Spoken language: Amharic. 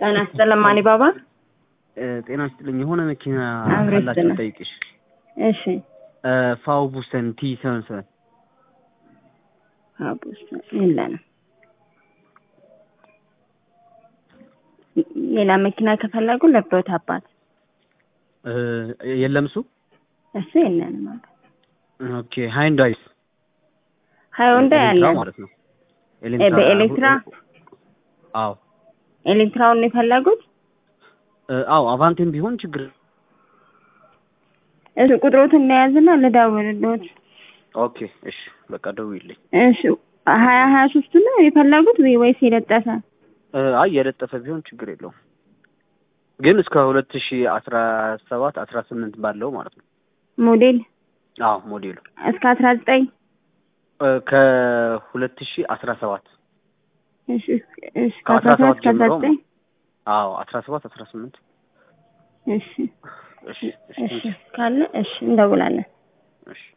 ጤና ይስጥልኝ ማኒ ባባ። ጤና ይስጥልኝ። የሆነ መኪና አብሮ ካላችሁ ይስጥልን። ጠይቅሽ። እሺ ፋው ቡስተን ቲ ሰቨን ሰቨን አቡስ የለንም። ሌላ መኪና ከፈለጉ ለብሮት አባት የለም እሱ። እሱ የለንም። አባት ኦኬ ሃይንዳይስ ሃይወንዳ ኤሌክትራ ያለን ማለት ነው። እ በኤሌክትራ አዎ ኤሌክትራውን ነው የፈለጉት? እ አዎ አቫንቴም ቢሆን ችግር እሱ ቁጥሮትን እንደያዝና ልደውልልዎት። ኦኬ እሺ በቃ ደውይልኝ። እሺ ሀያ ሀያ ሶስቱ ነው የፈለጉት ወይ- ወይስ የለጠፈ? እ አይ የለጠፈ ቢሆን ችግር የለውም ግን እስከ ሁለት ሺ አስራ ሰባት አስራ ስምንት ባለው ማለት ነው። ሞዴል አዎ ሞዴሉ እስከ አስራ ዘጠኝ እ ከሁለት ሺ አስራ ሰባት እሺ እሺ ከአስራ ከአስራ ሰባት ሰባት እስከ አስራ ጀምሮ ዘጠኝ አዎ አስራ ሰባት አስራ ስምንት እሺ እሺ እሺ ካለ እሺ እንደውላለን። እሺ